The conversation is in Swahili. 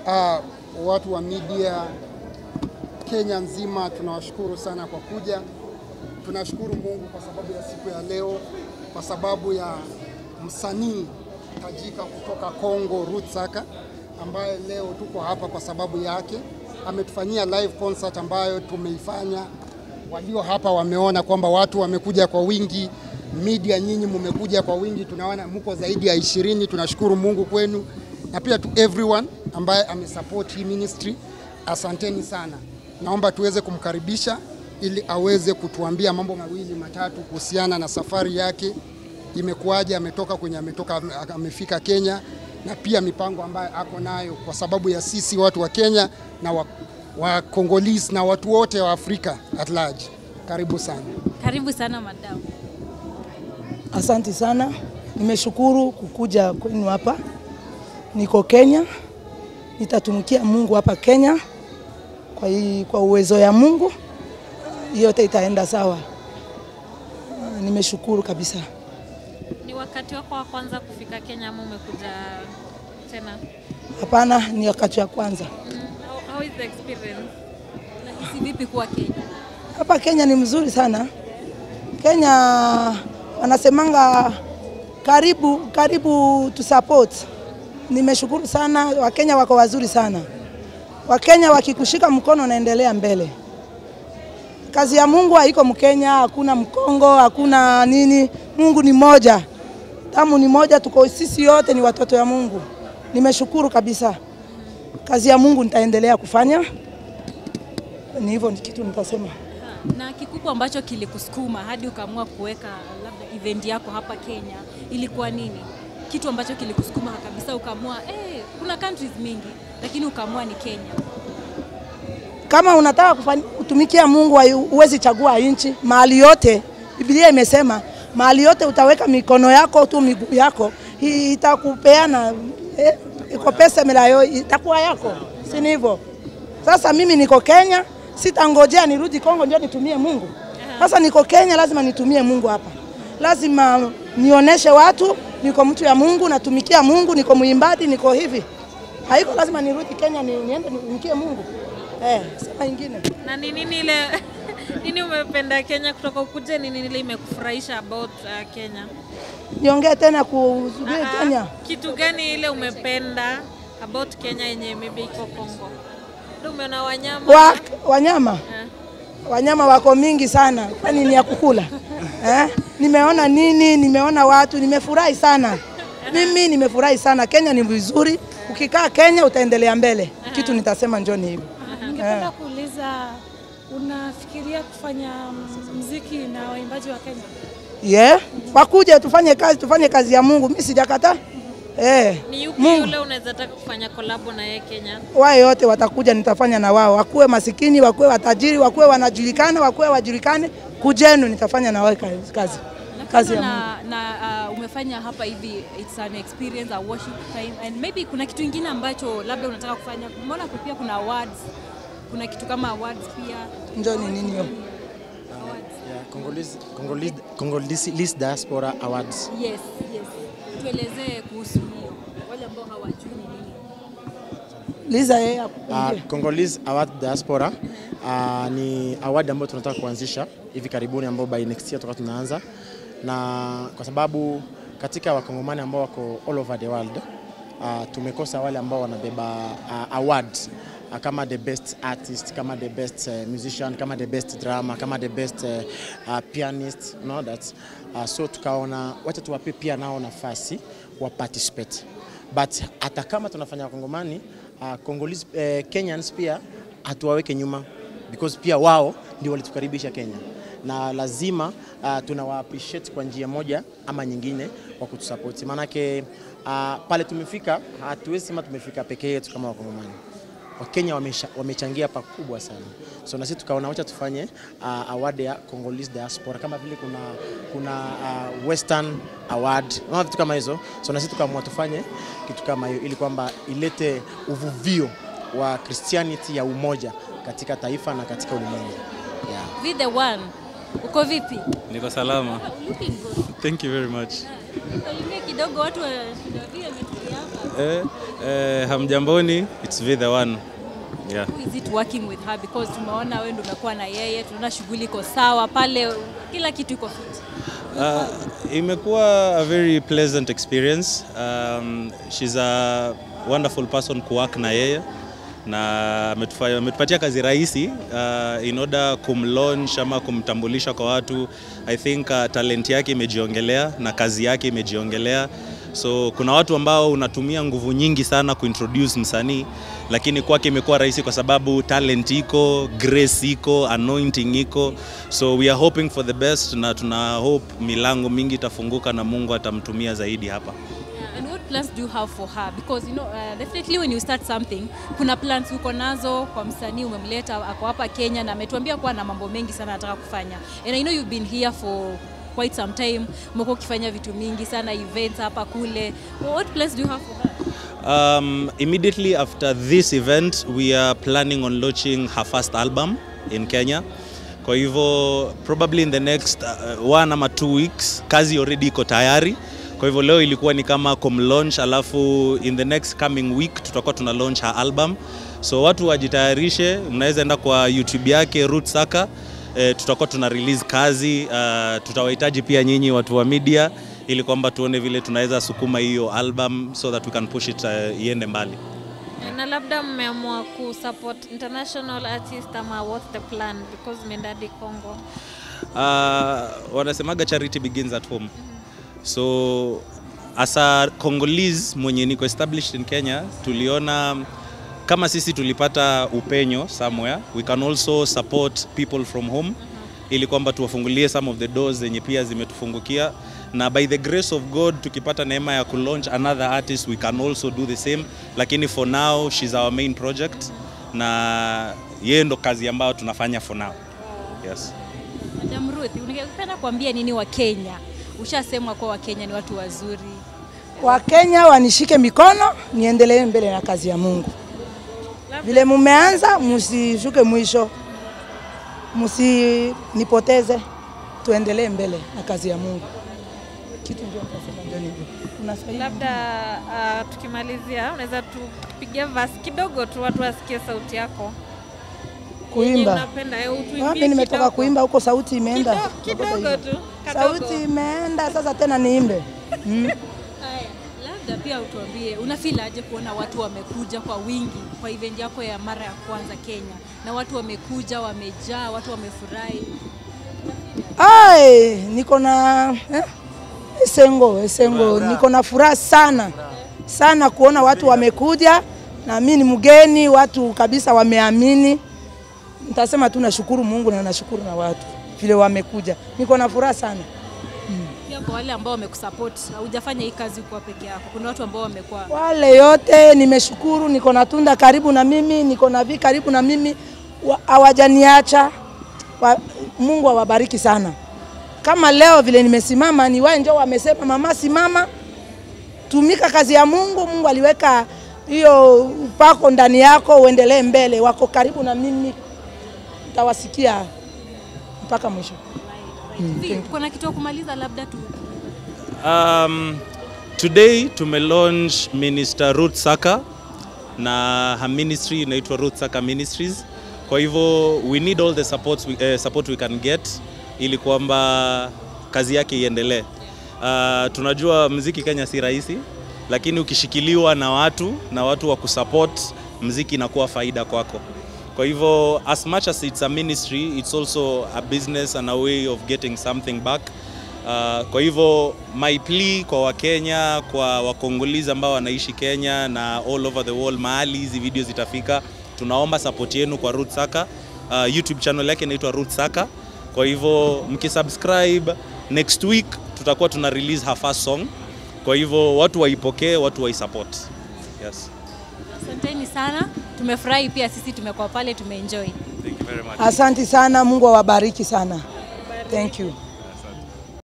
Uh, watu wa media Kenya nzima tunawashukuru sana kwa kuja. Tunashukuru Mungu kwa sababu ya siku ya leo, kwa sababu ya msanii tajika kutoka Kongo Ruth Saka ambaye leo tuko hapa kwa sababu yake. Ametufanyia live concert ambayo tumeifanya. Walio hapa wameona kwamba watu wamekuja kwa wingi, media nyinyi mmekuja kwa wingi, tunaona mko zaidi ya ishirini. Tunashukuru Mungu kwenu na pia to everyone ambaye amesupport hii ministry, asanteni sana. Naomba tuweze kumkaribisha ili aweze kutuambia mambo mawili matatu kuhusiana na safari yake imekuwaje, ametoka kwenye ametoka, amefika Kenya na pia mipango ambayo ako nayo kwa sababu ya sisi watu wa Kenya na wa, wa Congolese na watu wote wa Afrika at large. Karibu sana. Karibu sana madam. Asante sana, nimeshukuru kukuja kwenu hapa. Niko Kenya, nitatumikia Mungu hapa Kenya kwa, hii, kwa uwezo ya Mungu yote itaenda sawa. Nimeshukuru kabisa. Ni wakati wako wa kwanza kufika Kenya ama umekuja tena? Hapana, ni wakati wa kwanza Mm. How, how is the experience? Unahisi vipi kuwa Kenya? hapa Kenya. Ni mzuri sana Kenya, wanasemanga karibu karibu tu support. Nimeshukuru sana, Wakenya wako wazuri sana. Wakenya wakikushika mkono naendelea mbele. Kazi ya Mungu haiko Mkenya, hakuna Mkongo, hakuna nini. Mungu ni moja, damu ni moja, tuko sisi yote ni watoto ya Mungu. Nimeshukuru kabisa. Kazi ya Mungu nitaendelea kufanya, ni hivyo ni kitu nitasema. Na kikubwa ambacho kilikusukuma hadi ukaamua kuweka labda event yako hapa Kenya ilikuwa nini? Kitu ambacho kilikusukuma kabisa ukaamua eh, kuna countries mingi lakini ukaamua ni Kenya. Kama unataka kufanya, kutumikia Mungu huwezi chagua nchi. Mahali yote Biblia imesema mahali yote utaweka mikono yako tu miguu yako hii itakupeana eh, iko pesa melayo itakuwa yako, si ni hivyo? Sasa mimi niko Kenya, sitangojea nirudi Kongo ndio nitumie Mungu. Sasa niko Kenya, lazima nitumie Mungu hapa, lazima nioneshe watu niko mtu ya Mungu, natumikia Mungu, niko mwimbaji, niko hivi. Haiko lazima nirudi Kenya ni, niende nitumikie Mungu. Eh, sema ingine. Na ni nini ile nini umependa Kenya kutoka ukuje, ni nini ile imekufurahisha about uh, Kenya? Niongee tena kuhusu Ah, Kenya. Kitu gani ile umependa about Kenya yenye maybe iko Kongo? Ndio umeona wanyama? Wa, wanyama Eh. wanyama wako mingi sana, kwani ni ya kukula eh? Nimeona nini, nimeona watu, nimefurahi sana. Mimi nimefurahi sana. Kenya ni vizuri, ukikaa Kenya utaendelea mbele. Kitu nitasema njoni hivyo. Ningependa kuuliza unafikiria kufanya mziki na waimbaji wa Kenya? Yeah. Wakuje tufanye kazi, tufanye kazi ya Mungu. Mimi sijakataa. Eh. Ni yupi Mungu. yule unaweza taka kufanya kolabo na yeye Kenya? Wao yote watakuja, nitafanya na wao, wakuwe masikini, wakuwe watajiri, wakuwe wanajulikana, wakuwe wajulikane, kujenu, nitafanya na wao kazi, kazi, kazi ya Mungu. na, na uh, umefanya hapa hivi it's an experience a worship time and maybe kuna kitu ingine ambacho labda unataka kufanya umeona pia kuna awards kuna kitu kama awards pia Njoni nini hiyo? Yeah, Congolese, Congolese, Congolese Diaspora Awards. yes yes tuelezee kuhusu hiyo wale ambao hawajui ni nini Liza yeye Uh, akuambie. Congolese Award Diaspora uh, ni award ambayo tunataka kuanzisha hivi karibuni, ambao by next year tutakuwa tunaanza, na kwa sababu katika wakongomani ambao wako all over the world uh, tumekosa wale ambao wanabeba uh, awards uh, kama the best artist, kama the best uh, musician, kama the best drama, kama the best uh, uh, pianist, you know that uh, so tukaona wacha tuwape pia nao nafasi wa participate but hata kama tunafanya wakongomani uh, Congolese, eh, Kenyans pia hatuwaweke nyuma because pia wao ndio walitukaribisha Kenya na lazima uh, tunawa appreciate kwa njia moja ama nyingine kwa kutusupport. Maanake uh, pale tumefika, hatuwezi sema tumefika peke yetu kama wakongomani. Wakenya wamesha- wamechangia pakubwa sana, so na sisi tukaona wacha tufanye uh, award ya Congolese diaspora kama vile kuna, kuna uh, Western award na vitu kama hizo, so na sisi tukaamua tufanye kitu kama hiyo ili kwamba ilete uvuvio wa Christianity ya umoja katika taifa na katika ulimwengu yeah. Be the one. Uko vipi? Niko salama. Looking good. Thank you very much. Salimia kidogo watu wa Shida vile wametulia hapa. Eh, eh, hamjamboni, it's V the one. Yeah. How is it working with her because tumeona wewe ndio umekuwa na yeye, tunaona shughuli iko sawa pale, kila kitu iko fit. Uh, imekuwa a very pleasant experience. Um, she's a wonderful person kuwork na yeye na ametufa- ametupatia kazi rahisi uh, in order kumlaunch ama kumtambulisha kwa watu. I think uh, talent yake imejiongelea na kazi yake imejiongelea. So kuna watu ambao unatumia nguvu nyingi sana kuintroduce msanii, lakini kwake imekuwa rahisi kwa sababu talent iko, grace iko, anointing iko. So we are hoping for the best na tuna hope milango mingi itafunguka na Mungu atamtumia zaidi hapa. Yeah, and what plans do you have for her because you know uh, definitely when you start something kuna plans uko nazo kwa msanii umemleta ako hapa Kenya na ametuambia kuwa na mambo mengi sana anataka kufanya and I know you've been here for quite some time umekuwa ukifanya vitu mingi sana events hapa kule what plans do you have for her Um, immediately after this event we are planning on launching her first album in Kenya. Kwa hivyo probably in the next uh, one ama two weeks kazi already iko tayari. Kwa hivyo leo ilikuwa ni kama kumlaunch, alafu in the next coming week tutakuwa tuna launch her album. So watu wajitayarishe, mnaweza enda kwa YouTube yake Root Saka. E, tutakuwa tuna release kazi uh, tutawahitaji pia nyinyi watu wa media ili kwamba tuone vile tunaweza sukuma hiyo album so that we can push it uh, iende mbali. na labda mmeamua kusupport international artist ama what's the plan because mmeenda hadi Congo Uh, wanasemaga charity begins at home. So as a Congolese mwenye niko established in Kenya, tuliona kama sisi tulipata upenyo somewhere, we can also support people from home ili kwamba tuwafungulie some of the doors zenye pia zimetufungukia na by the grace of God tukipata neema ya kulaunch another artist we can also do the same, lakini for now she's our main project na yeye ndo kazi ambayo tunafanya for now. Yes. Madam Ruth ungependa kuambia nini wa Kenya ushasemwa kuwa wa Kenya ni watu wazuri Wakenya wanishike mikono niendelee mbele na kazi ya Mungu. Vile mumeanza, msishuke mwisho, msinipoteze, tuendelee mbele na kazi ya Mungu. Kitu ndio nitasema ndio hivyo. Unasaidia labda uh, tukimalizia unaweza tupigia verse kidogo tu watu wasikie sauti yako Yenye kuimba. unapenda eh, utuimbie Mimi nimetoka kidogo. kuimba huko, sauti imeenda Kidogo- kidogo tu kadogo. sauti imeenda, sasa tena niimbe mm. Haya, labda pia utuambie unafeel aje kuona watu wamekuja kwa wingi kwa event yako ya mara ya kwanza Kenya, na watu wamekuja wamejaa, watu wamefurahi. Ai, niko na eh? Esengo, Esengo, niko na furaha sana sana kuona watu wamekuja na mimi ni mgeni, watu kabisa wameamini. Nitasema tu nashukuru Mungu na nashukuru na watu vile wamekuja, niko na furaha sana. Pia kwa wale ambao wamekusupport, haujafanya hii kazi kwa peke yako, kuna watu ambao wamekuwa Wale yote nimeshukuru, niko na Tunda karibu na mimi, niko na Vi karibu na mimi, wa- hawajaniacha. Wa- Mungu awabariki sana. Kama leo vile nimesimama, ni wao ndio wamesema, mama, simama, tumika kazi ya Mungu. Mungu aliweka hiyo upako ndani yako, uendelee mbele. Wako karibu na mimi, nitawasikia mpaka mwisho. Vi, kuna kitu ya kumaliza labda tu Um, today tumelaunch Minister Ruth Saka na her ministry inaitwa Ruth Saka Ministries. Kwa hivyo we need all the support we, eh, support we can get ili kwamba kazi yake iendelee. Uh, tunajua mziki Kenya si rahisi, lakini ukishikiliwa na watu na watu wa kusupport mziki inakuwa faida kwako. Kwa hivyo as much as it's a ministry, it's also a business and a way of getting something back. Uh, kwa hivyo my plea kwa Wakenya, kwa Wakongolizi ambao wanaishi Kenya na all over the world, mahali hizi video zitafika, tunaomba support yenu kwa Ruth Saka. Uh, YouTube channel yake inaitwa Ruth Saka. Kwa hivyo mkisubscribe, next week tutakuwa tuna release her first song. Kwa hivyo watu waipokee, watu waisupport. Yes. asanteni sana, tumefurahi pia sisi, tumekuwa pale, tumeenjoy. Thank you very much. Asanti sana, Mungu awabariki sana. Thank you.